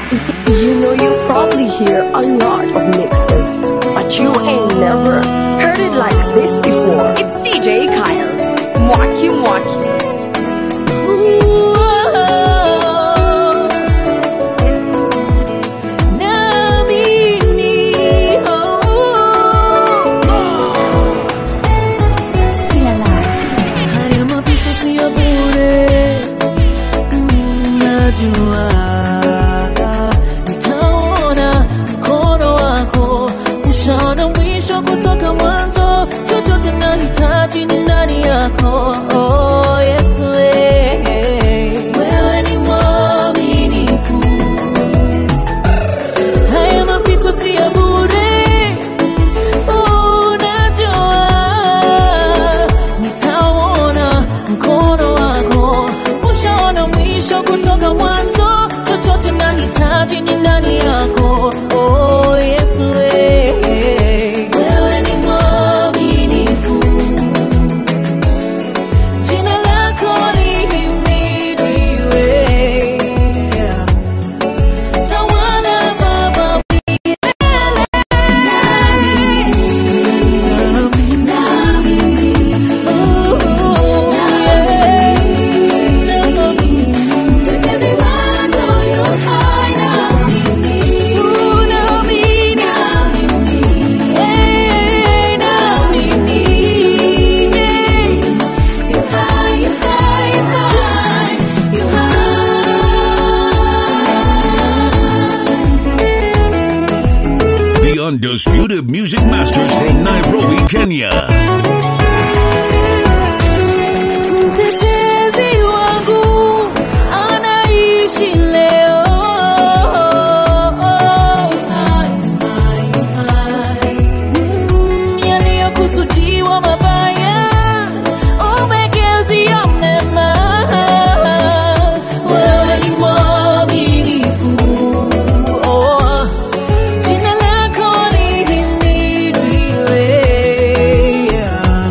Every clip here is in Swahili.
You know you probably hear a lot of mixes, but you ain't never heard it like this before. It's DJ Kyle's Mwaki Mwaki. Haya mapito siyo bure, najua nitaona mkono wako, ushaona mwisho kutoka mwanzo. Chochote nahitaji ni ndani yako, oh, Yesu eh, wewe ni mwaminifu. Haya mapito siyo bure, unajua nitauona mkono wako, ushaona mwisho kutoka mwanzo. Chochote nahitaji ni ndani yako, oh Yesu eh, wewe ni mwaminifu. Jina lako lihimidiwe. Tawala Baba The undisputed music masters from Nairobi, Kenya. Mtetezi wangu anaishi leo. Mm, Yaliyokusudiwa mabaya umegeuzia mema. Wewe ni mwaminifu. Oh, jina lako lihimidiwe.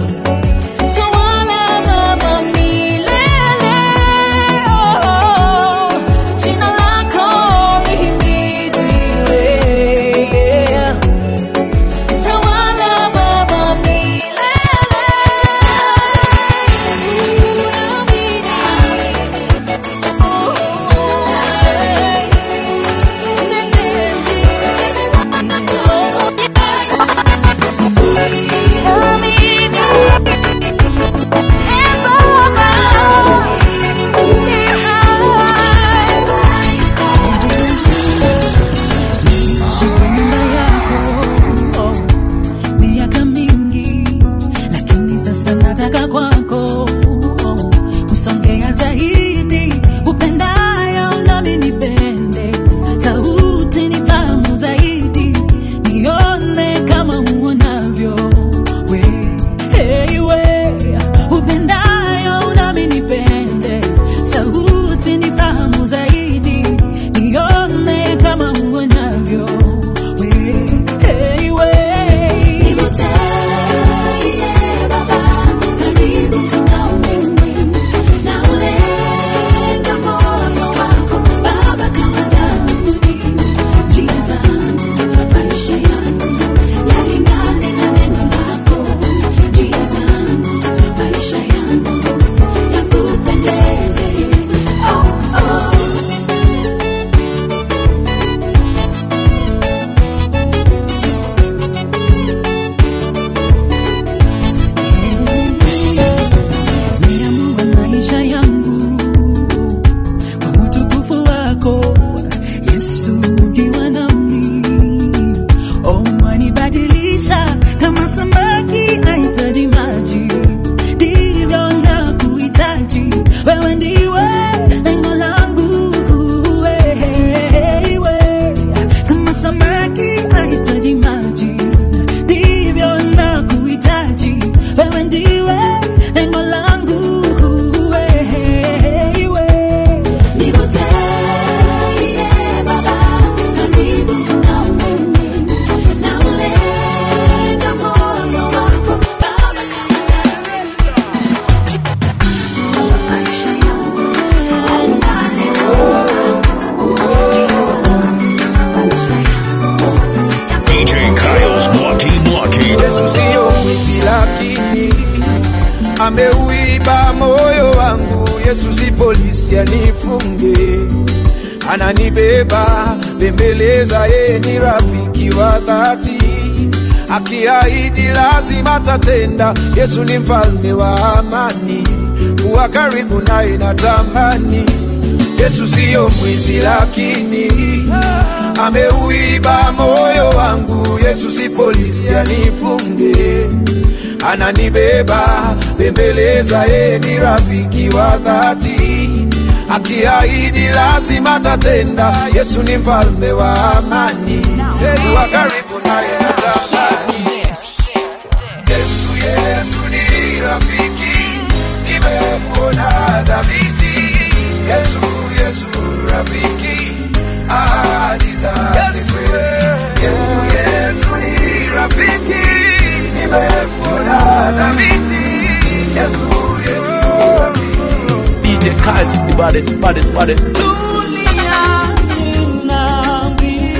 ameuiba moyo wangu. Yesu si polisi anifunge, ananibeba bembeleza, yeye ni rafiki wa dhati, akiahidi lazima tatenda. Yesu ni mfalme wa amani, kuwa karibu naye natamani. Yesu siyo mwizi, lakini ameuiba moyo wangu. Yesu si polisi anifunge, ananibeba bembeleza, yeye ni rafiki wa dhati, akiahidi lazima tatenda. Yesu ni mfalme wa amani, kuwa karibu naye natamani. Yesu, Yesu ni rafiki, nimekuona dhabiti. Yesu, Yesu rafiki, ahadi zake kweli. Yesu, Yesu ni rafiki, nimekuona dhabiti. Yesu, Yesu rafiki. DJ Cuts, the baddest, baddest, baddest. Duniani na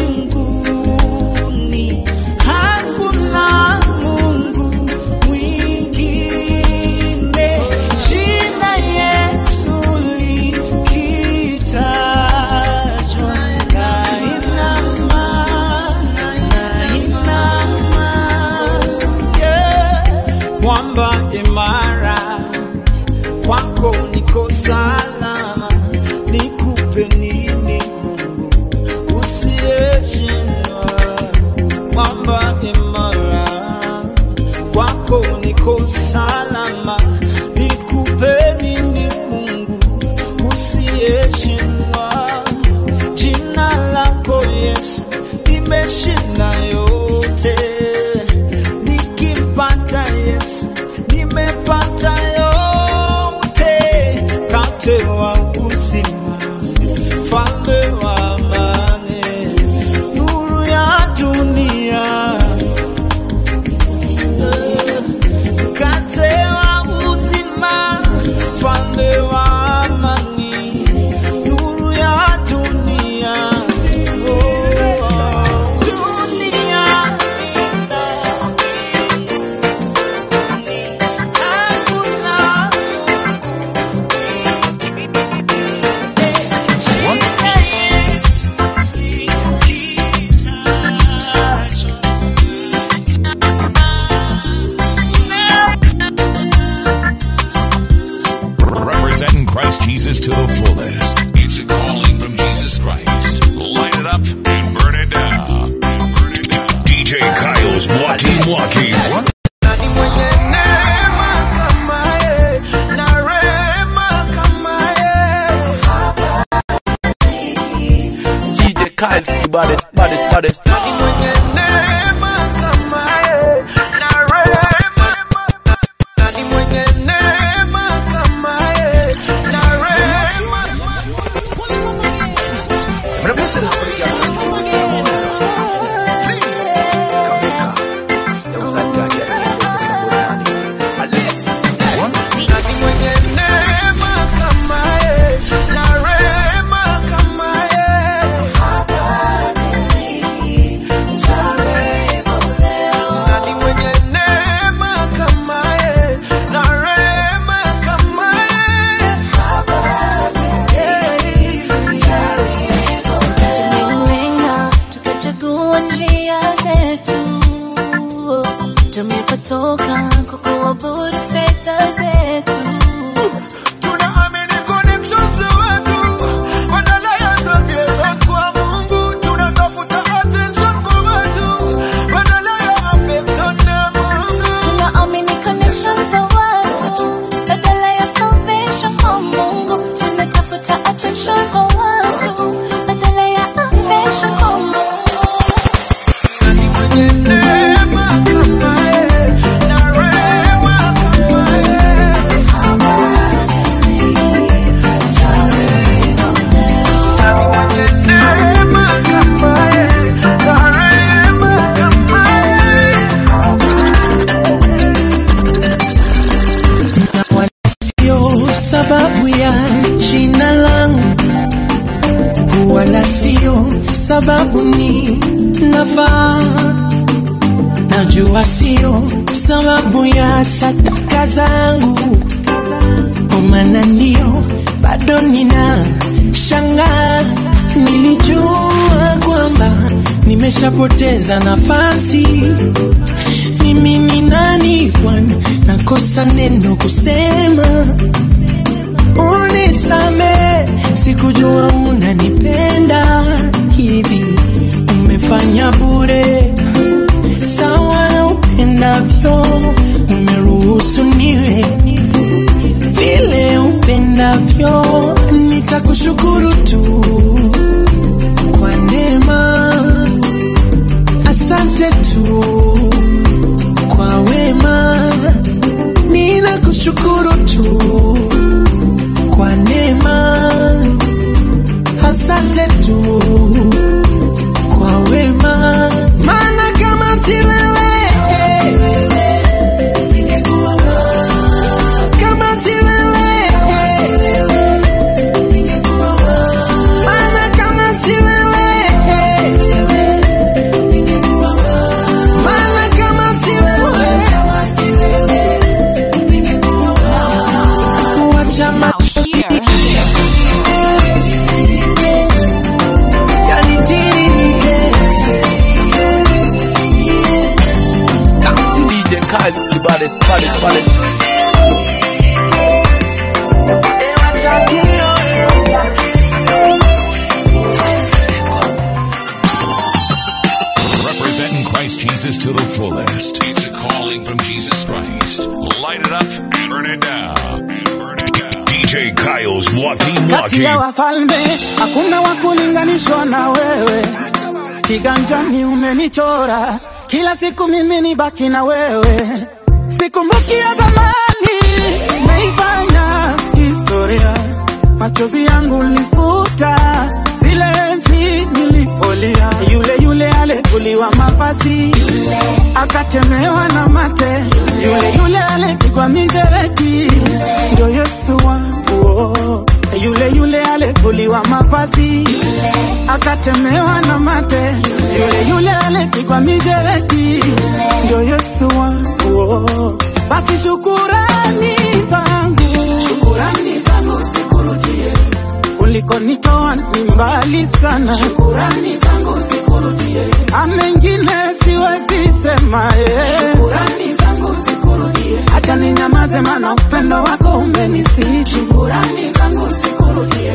mbinguni hakuna Mungu mwingine. Jina Yesu likitajwa, nainama, nainama, yeah. Mwamba imara kwako niko salama, nikupe nini Mungu usiyeshindwa, mwamba imara, kwako niko salama, nikupe nini Mungu usiyeshindwa, jina lako Yesu limeshinda yote, nikimpata Yesu nimepata yote, kate wa uzima, falme wa amani, nuru ya dunia, kate wa uzima, falme wa amani, nuru ya dunia, oh, dunia ina Representing Christ Jesus to the fullest. It's a calling from Jesus Christ. Light it up and burn it down. Burn it down. DJ Kyle's Walkie Walkie. Nani mwenye neema kama yeye, na rehema kama yeye? DJ Cuts, the baddest, baddest, baddest. Nani mwenye neema kama yeye, na rehema? Nani mwenye neema kama yeye, na rehema? Nani mwenye neema kama yeye, na rehema kama yeye? Nani mwenye neema kama yeye, na rehema kama yeye? Tumelenga tukachagua njia zetu, tumepotoka kwa kuabudu fedha zetu. Tunaamini connections zetu, badala ya salvation kwa Mungu. Tunatafuta attention kwa watu, badala ya affection na Mungu. Tunaamini connections za watu badala ya salvation kwa Mungu. Tunatafuta attention kwa watu badala ya affection kwa Mungu. Nani mwenye neema kama yeye, na rehema kama yeye? Nani mwenye neema kama yeye, na rehema kama yeye? sio sababu ya jina langu, wala sio sababu ni nafaa. Najua sio sababu ya sadaka zangu, kwa maana ndio bado nina shanga nilijua kwamba nimeshapoteza nafasi mimi ni nani bwana nakosa neno kusema unisame sikujua unanipenda hivi umefanya bure sawa na upendavyo umeruhusu niwe vile upendavyo nitakushukuru tu kwa neema asante tu kwa wema ninakushukuru tu kwa neema asante tu kwa wema maana kama si wewe ningekuwa wapi? kama si wewe ningekuwa wapi? maana kama si wewe ningekuwa wapi? maana kama si wewe ningekuwa wapi? wacha Now here, DJ Kyle's the baddest, baddest, baddest. Representing Christ Jesus to the fullest. It's a calling from Jesus Christ. Light it up and burn it down. Burn it down. DJ Kyle's Mwaki kati ya Mwaki. wafalme hakuna wa kulinganishwa na wewe, kiganjani umenichora, kila siku mimi ni baki na wewe, sikumbuki ya zamani, umeifanya historia, machozi yangu lifuta zile enzi nilipolia, yule yule alivuliwa mavazi akatemewa na mate, yule yule alipigwa mijeredi, ndio Yesu wangu oh. yule yule alivuliwa mavazi akatemewa na mate, yule yule alipigwa mijeredi, ndio Yesu wangu oh. basi shukurani zangu, shukurani zangu sikurudie ulikonitoa ni mbali sana, shukurani zangu sikurudie. Amengine siwezi sema eh. shukurani zangu sikurudie. Acha ninyamaze, maana upendo wako umenisiti. Shukurani zangu sikurudie.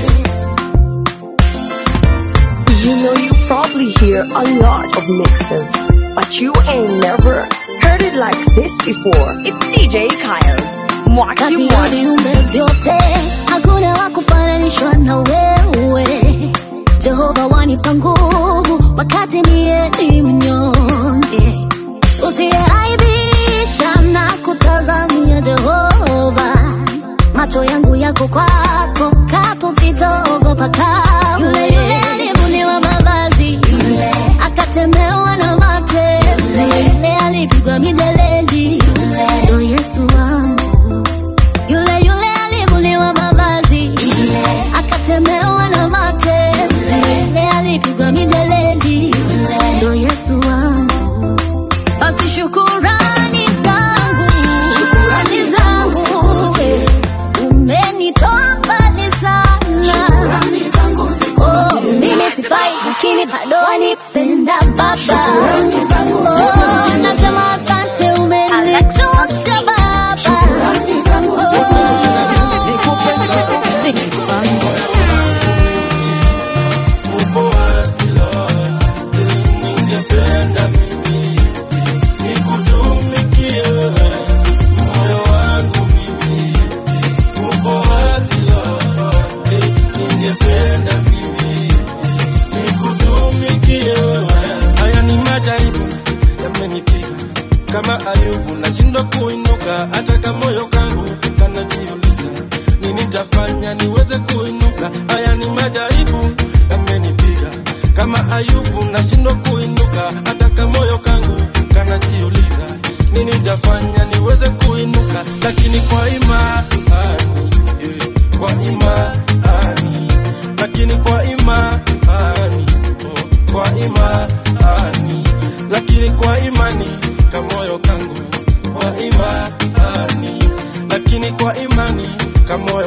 You know you probably hear a lot of mixes, but you ain't never heard it like this before. it's DJ Kyle's Mwaki kati ya Mwaki. viumbe vyote hakuna wa kufananishwa na wewe jehova wanipa nguvu wakati mie ni mnyonge usiyeaibisha na kutazamia jehova macho yangu yako kwako katu sitaogopa kamwe yule yule alivuliwa mavazi akatemewa na mate yule alipigwa mijeledi ndo yesu wangu yule yule alivuliwa mavazi akatemewa na mate yule alipigwa mijeledi ndo yesu wangu basi shukurani zangu shukurani zangu eh, umenitoa mbali sana Oh, mimi sifai lakini bado wanipenda baba Oh, nasema asante umenitosha baba haya ni majaribu yamenipiga kama ayubu nashindwa kuinuka hata kama moyo kangu kanajiuliza nini tafanya niweze kuinuka haya ni majaribu yamenipiga kama ayubu nashindwa kuinuka hata kama moyo kangu kanajiuliza nini tafanya niweze kuinuka lakini kwa imani eh, kwa imani lakini kwa imani oh, kwa imani lakini kwa imani kamoyo kangu kwa imani lakini kwa imani kamoyo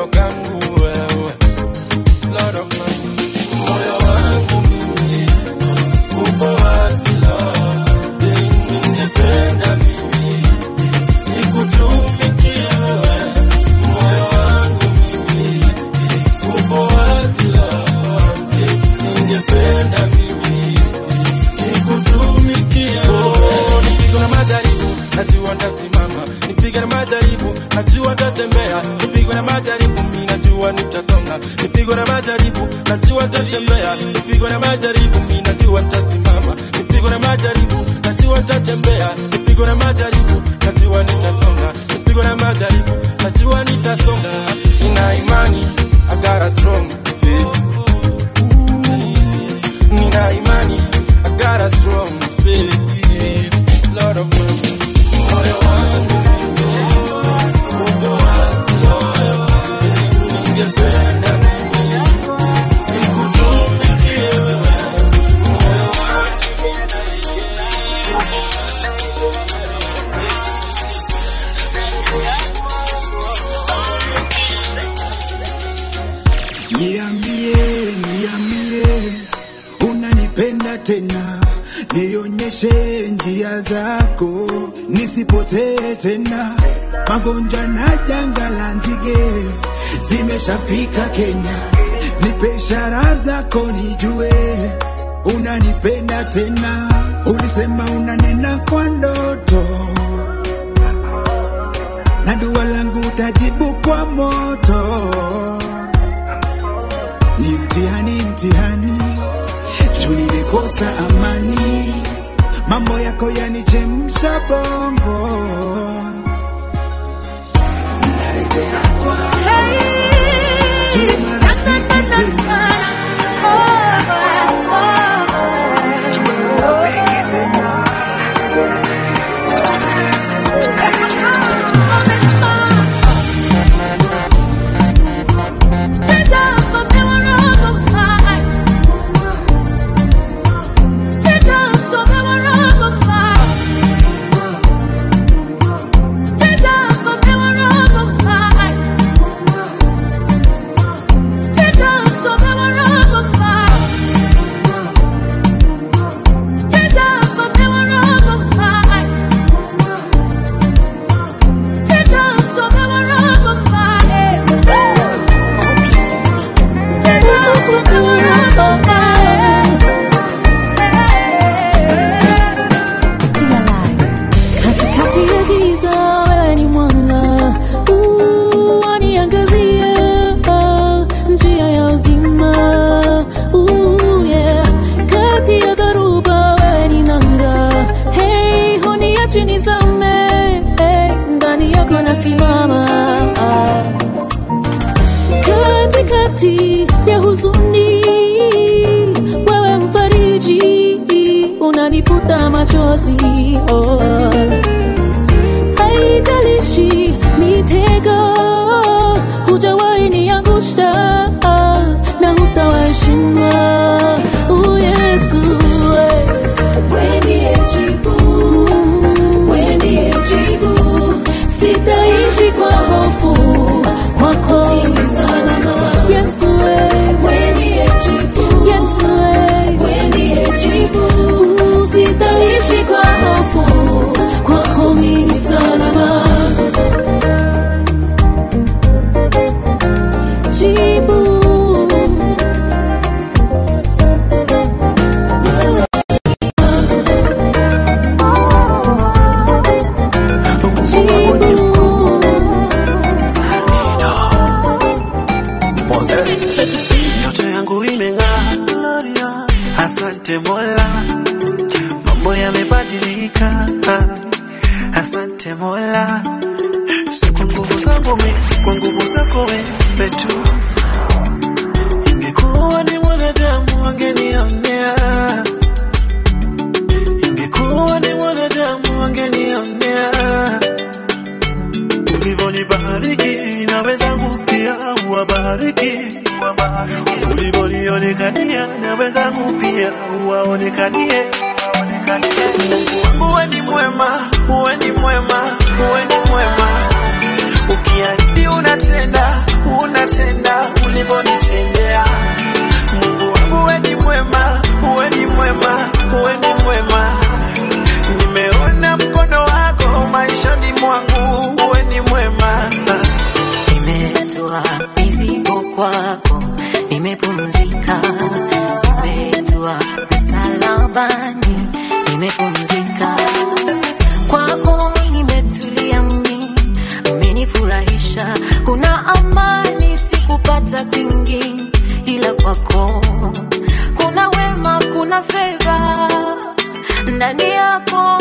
najua nitatembea nipigwe na majaribu mi najua nitasonga nipigwe na majaribu najua nitatembea nipigwe na majaribu mi najua nitasimama nipigwe na majaribu najua nitatembea nipigwe na majaribu najua nitasonga nipigwe na majaribu najua nitasonga nina imani I got a strong faith nina imani I got a strong faith Lord of mercy moyo wangu uko wazi ningependa nikutumikie wewe moyo wangu Niambie, niambie, unanipenda tena, nionyeshe njia zako, nisipotee tena. Magonjwa na janga la nzige zimeshafika Kenya, nipe ishara zako nijue unanipenda tena. Ulisema unanena kwa ndoto na dua langu utajibu kwa moto ni mtihani mtihani juu nilikosa amani mambo yako yanichemsha bongo Tuwe marafiki tena. Tuwe marafiki tena. Katikati ya giza wewe ni mwanga, Uh, waniangazia njia ya uzima. Uh, yeah. Kati ya dharuba wewe ni nanga, hey, huniachi nizame, hey, ndani yako nasimama katikati ya huzuni, wewe mfariji, unanifuta machozi oh. Haijalishi mitego, hujawahi niangusha na hutawaheshima oh, Yesu wewe ndiye jibu, wewe ndiye jibu, sitaishi kwa hofu kwako ni salama. Yesu wewe ndiye jibu, Yesu wewe ndiye jibu, sitaishi kwa hofu kwako ni salama. Jibu Ndoto yangu imeng'aa, asante Mola, mambo yamebadilika, asante Mola, si kwa nguvu zangu mi, kwa nguvu zako wewe tu. Ingekuwa ni mwanadamu angenionea, ingekuwa ni mwanadamu angenionea ulivyonibariki na wenzangu pia uwabariki, ulivyonionekania na wenzangu pia uwaonekanie. Mungu wangu wewe ni mwema, wewe ni mwema, wewe ni mwema. Ukiahidi unatenda, unatenda ulivyonitendea. Mungu wangu wewe ni mwema, wewe ni mwema, wewe ni mwema. Nimeona mkono wako maishani mwangu, wewe ni mwema. Nimetoa mizigo kwako, nimepumzika. Nimetoa msalabani, nimepumzika. Kwako nimetulia mimi, umenifurahisha na favor ndani yako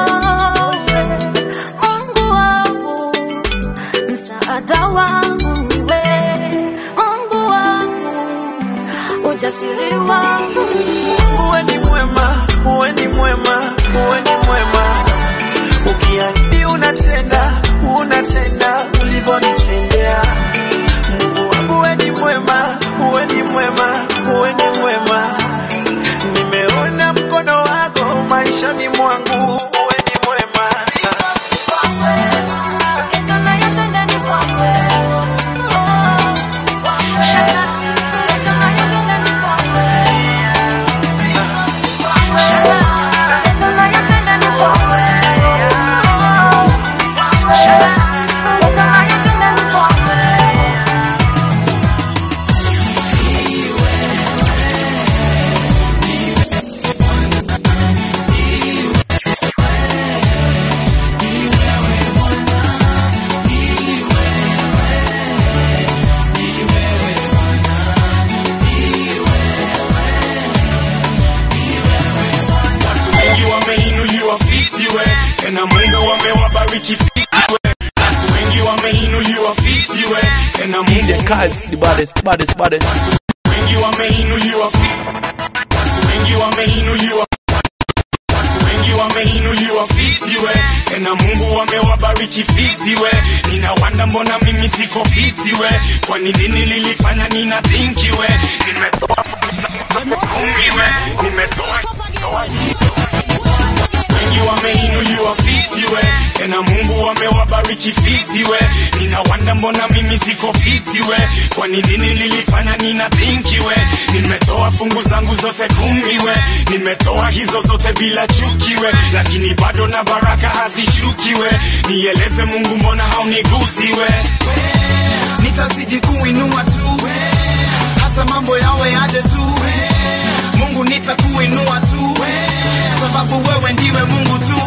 Mungu wangu msaada wangu niwe Mungu wangu ujasiri wangu uwe ni mwema uwe ni mwema uwe ni mwema ukiahidi unatenda unatenda ulivyonitendea mungu wangu uwe ni mwema uwe ni mwema uwe ni mwema nimeona mkono wako maishani mwangu uwe ni mwema Watu wengi wameinuliwa fitiwe, tena Mungu wamewabariki fitiwe. Watu wengi wameinuliwa fitiwe, tena Mungu DJ Khaled, the baddest, baddest, baddest. wengi wameinuliwa fi- watu wengi wameinuliwa watu wengi wameinuliwa fitiwe tena mungu wamewabariki fitiwe ninawanda mbona mimi siko fitiwe kwani nini lilifanya nina thinkiwe nimetoa kumiwe nimetoa wengi wameinuliwa fitiwe tena mungu wamewabariki fitiwe ninawanda mbona mimi siko fitiwe kwani nini lilifanya nina thinkiwe nimetoa fungu zangu zote kumiwe nimetoa hizo zote bila chukiwe lakini bado na baraka hazishukiwe nieleze mungu mbona haunigusiwe nitazidi kuinua tu hata mambo yawe aje tu mungu nitakuinua tu sababu wewe ndiwe mungu tu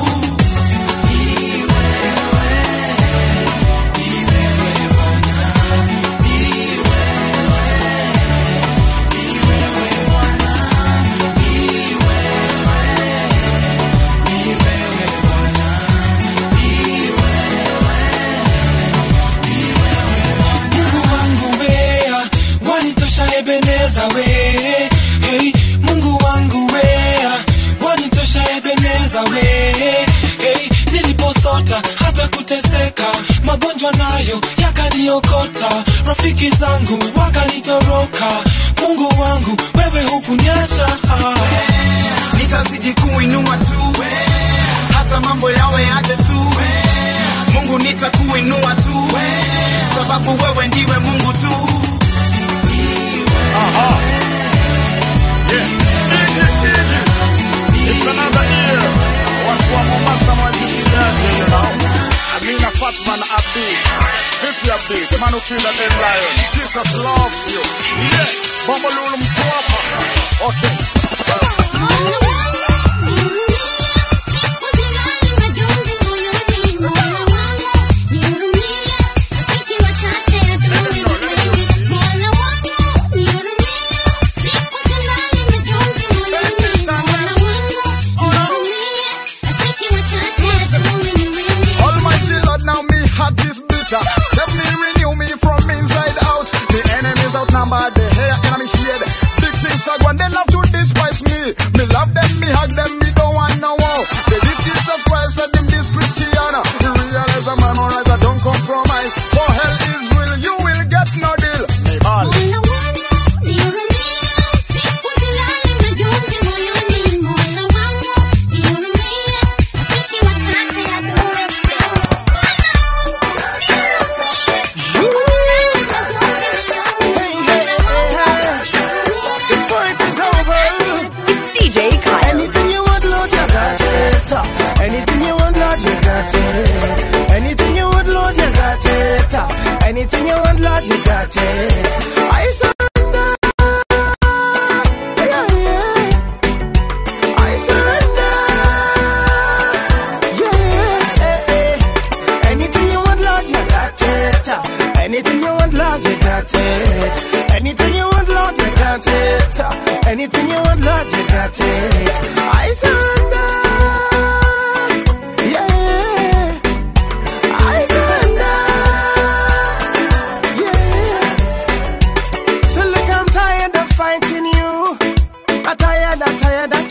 Mungu wangu wea, wanitosha Ebeneza we. Hey, Mungu wangu wea, wanitosha Ebeneza we. Hey, niliposota hata kuteseka, magonjwa nayo yakaniokota, rafiki zangu wakanitoroka. Mungu wangu wewe hukuniacha. nitazidi kuinua tu hata mambo yawe aje tu mungu nitakuinua tu sababu wewe ndiwe mungu tu It's another year. Watu wa Mombasa mwajisikiaje, you know? Amina Fatman Abdi. Vipi Abdi? The man who killed that dead lion. Jesus loves you. Yeah. Bombo Lulu Mtwapa. Okay. Almighty Lord, now me heart is bitter. Set me, renew me from inside out. The enemies outnumbered, the hair in my head. Big things are going, they love to despise me. Me love them, me hug them, me don't want no war. They did Jesus Christ, let them this Christiana. You realize I'm memorize, I don't compromise. For hell is real, you will get no deal. Me ball. DJ Kyle. Anything you want, Lord, you got it. Anything you want, Lord, you got it. Anything you want, Lord, you got it. Anything you want, Lord, you got it. I surrender. Yeah, yeah. I surrender. Yeah, yeah. eh, eh. Anything you want, Lord, you got it. Anything you want, Lord, you got it. Anything you want, Lord, you got it. Anything you want, Lord, you got it.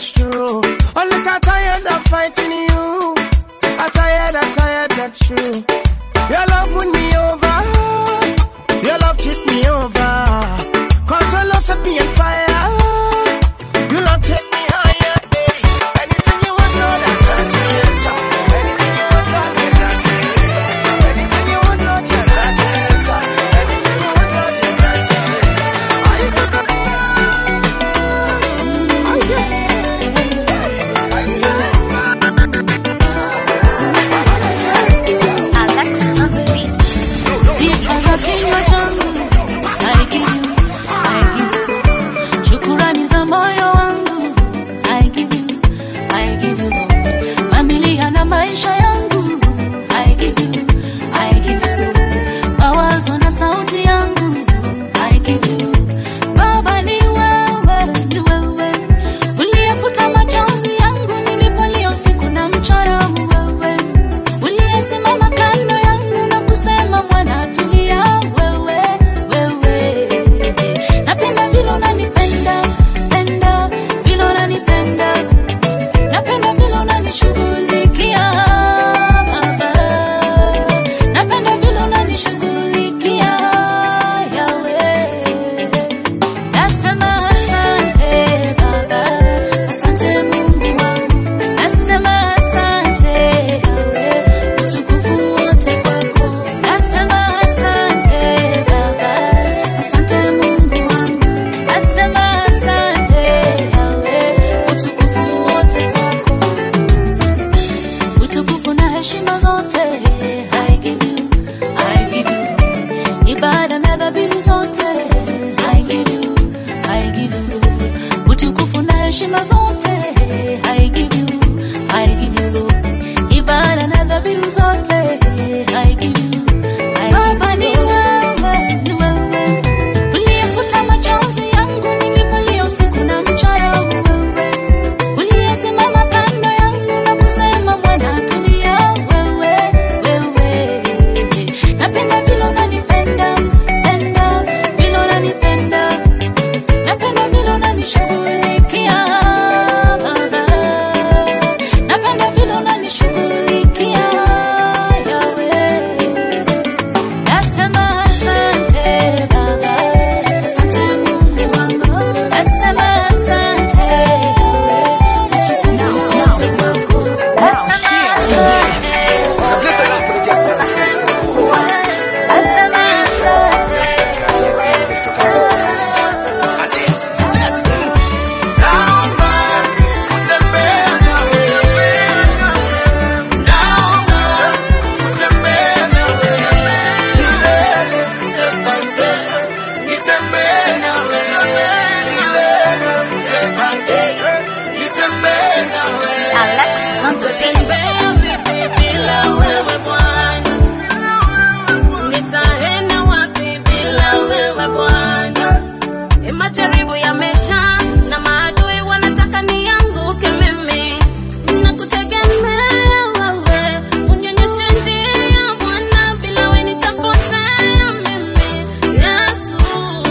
that's true. Oh, look, I'm tired of fighting you. I'm tired, I'm tired, that's true. Your love win me over. Your love cheat me over. Cause your love set me on fire. You love take me higher, babe. Anything you want, Lord, I got it. Anything you want, Lord, I got it. Anything you want, Lord, I got it. Anything you want, Lord, I got it. I got it. Alexis on the beat. Sifa za kinywa changu I give you, I give you. Shukurani za moyo wangu I give you, I give you Lord. Familia na maisha yangu I give you, I give you. Mawazo na sauti yangu I give you. Baba ni wewe, ni wewe. Uliyefuta machozi yangu nilipolia usiku na mchana wewe uliyesimama kando yangu na kusema mwana tulia wewe wewe napenda vile unanipenda penda vile unanipenda napenda vile unanishughulikia baba napenda vile unanishughulikia yawe nasema asante baba asante mungu wangu nasema asante yawe utukufu wote kwako nasema asante baba asante mungu wangu nasema asante yawe utukufu wote kwako utukufu na heshima zote I give you, I give you ibada na dhabihu zote I give you, I give you utukufu na heshima zote I give you, I give you Lord. ibada na dhabihu zote I give you, I Baba ni wewe, ni wewe uliyefuta machozi yangu nilipolia usiku na mchana wewe uliyesimama kando yangu na kusema mwana tulia wewe wewe napenda vile unanipenda penda vile unanipenda napenda vile unanishughulikia baba napenda vile unanishughulikia yawe nasema asante baba asante mungu wangu nasema asante yawe utukufu wote kwako nasema asante Alexis on the Bila wewe Bwana, nitaenda wapi bila wewe Bwana? E, majaribu yamejaa na maadui wanataka nianguke mimi. Nakutegemea wewe, unionyeshe njia Bwana, bila wewe nitapotea mimi. Yesu,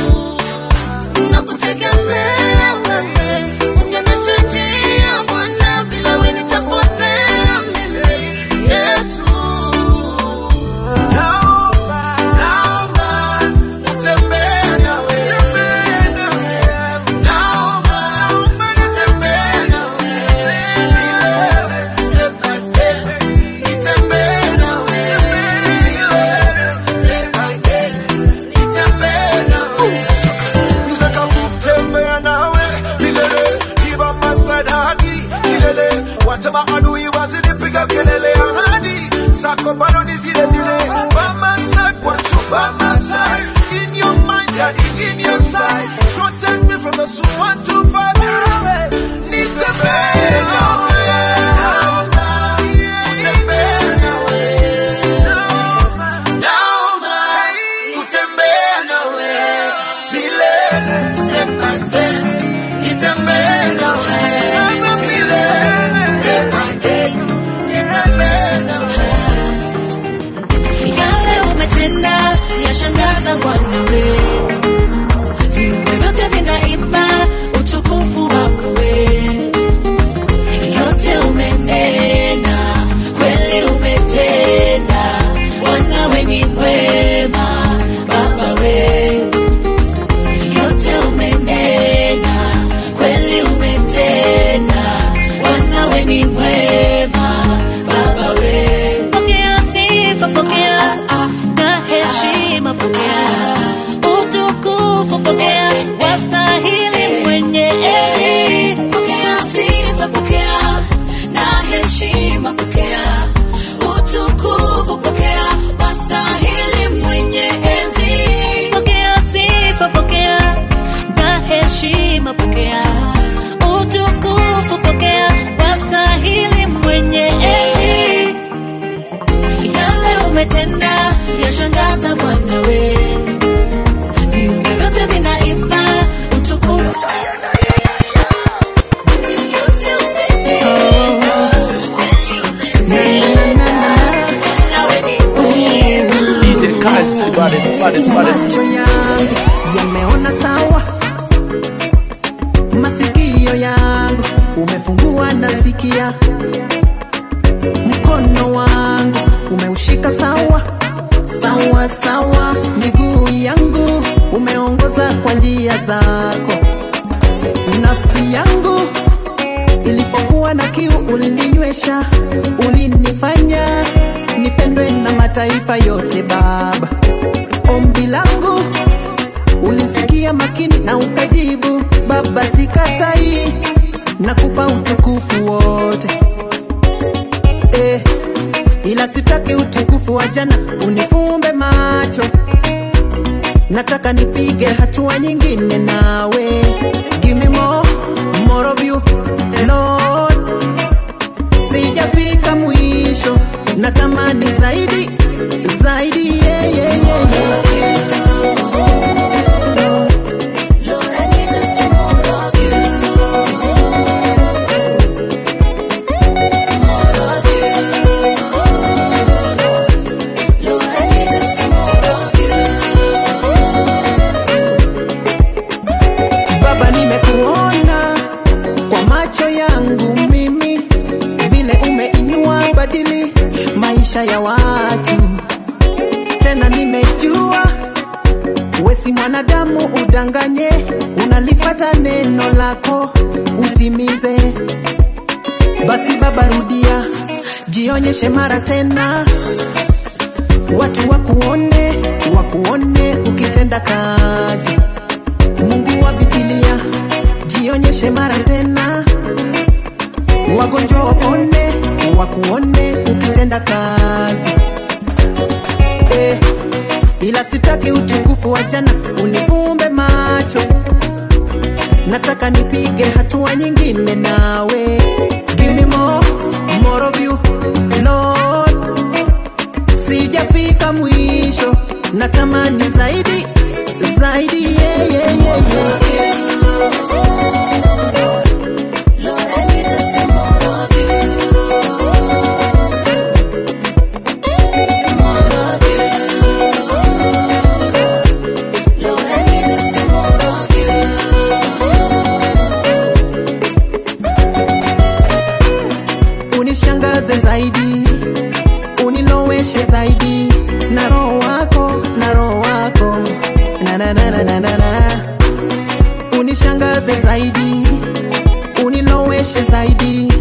nakutegemea wewe, unionyeshe njia Bwana, bila wewe nitapotea mimi. Yesu. Nataka kutembea nawe milele, kiba masadadi milele, wacha maadui wasinipiga kelele, ahadi zako bado ni zile zile. By my side, want you by my side, in your mind, daddy, in your side, protect me from those who want to fight me. Nitembee nawe, nitembee nawe, naomba kutembea nawe milele, step by step, nitembee nawe milele, day by day, nitembee nawe Yale umetenda umefungua nasikia mkono wangu umeushika sawa sawa sawa miguu yangu umeongoza kwa njia zako nafsi yangu ilipokuwa na kiu ulininywesha ulinifanya nipendwe na mataifa yote baba ombi langu ulisikia makini na ukajibu baba sikatai nakupa utukufu wote eh, ila sitaki utukufu wa jana unifumbe macho nataka nipige hatua nyingine nawe give me more, more of you Lord sijafika mwisho natamani zaidi zaidi yeah, yeah, yeah, yeah. Baba, nimekuona kwa macho yangu mimi, vile umeinua badili maisha ya watu. Tena nimejua we si mwanadamu udanganye, unalifata neno lako utimize. Basi Baba, rudia, jionyeshe mara tena, watu wakuone, wakuone ukitenda kazi Mungu wa Biblia, jionyeshe mara tena, wagonjwa wapone, wakuone ukitenda kazi eh, ila sitaki utukufu wa jana unifumbe macho, nataka nipige hatua nyingine nawe. Give me more, more of you Lord, sijafika mwisho, natamani zaidi zaidi yeah, yeah, yeah, yeah. unishangaze zaidi uniloweshe zaidi na roho wako na roho wako na na na na na na na unishangaze zaidi uniloweshe zaidi